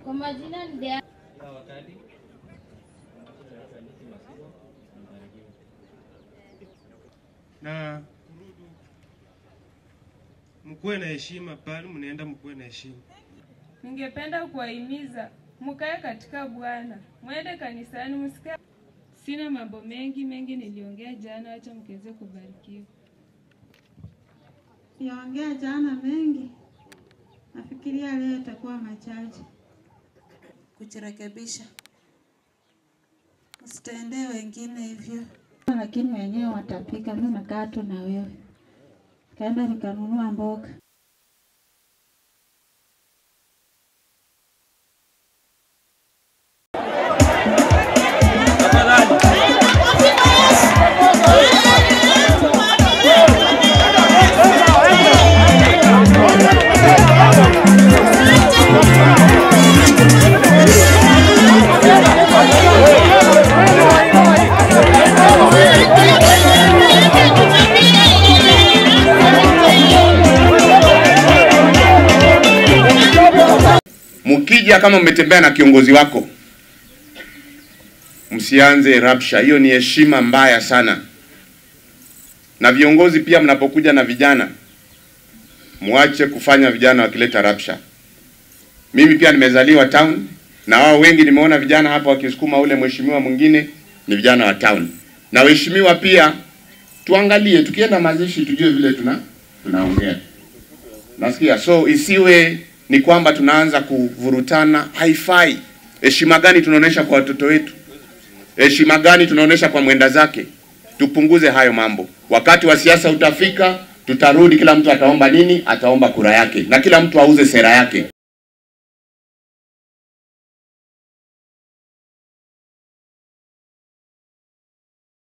Kwa majina ni Dea. na mkuwe na heshima pale mnaenda, mkuwe na heshima. Ningependa kuwahimiza mkae katika Bwana, mwende kanisani, msikae. Sina mambo mengi mengi, niliongea jana, acha mkeze kubarikiwa. Siongea jana mengi, nafikiria leo itakuwa machache. Kujirekebisha, usitendee wengine hivyo. Lakini wenyewe watapika, mimi nakaa tu na wewe. Kaenda nikanunua mboga. Mkija kama mmetembea na kiongozi wako, msianze rabsha. Hiyo ni heshima mbaya sana. Na viongozi pia, mnapokuja na vijana, mwache kufanya vijana wakileta rabsha. Mimi pia nimezaliwa town, na wao wengi nimeona vijana hapa wakisukuma ule mheshimiwa mwingine, ni vijana wa town. Na waheshimiwa pia, tuangalie tukienda mazishi, tujue vile tuna tunaongea nasikia so isiwe ni kwamba tunaanza kuvurutana, haifai. Heshima gani tunaonesha kwa watoto wetu? Heshima gani tunaonesha kwa mwenda zake? Tupunguze hayo mambo. Wakati wa siasa utafika, tutarudi, kila mtu ataomba nini? Ataomba kura yake, na kila mtu auze sera yake.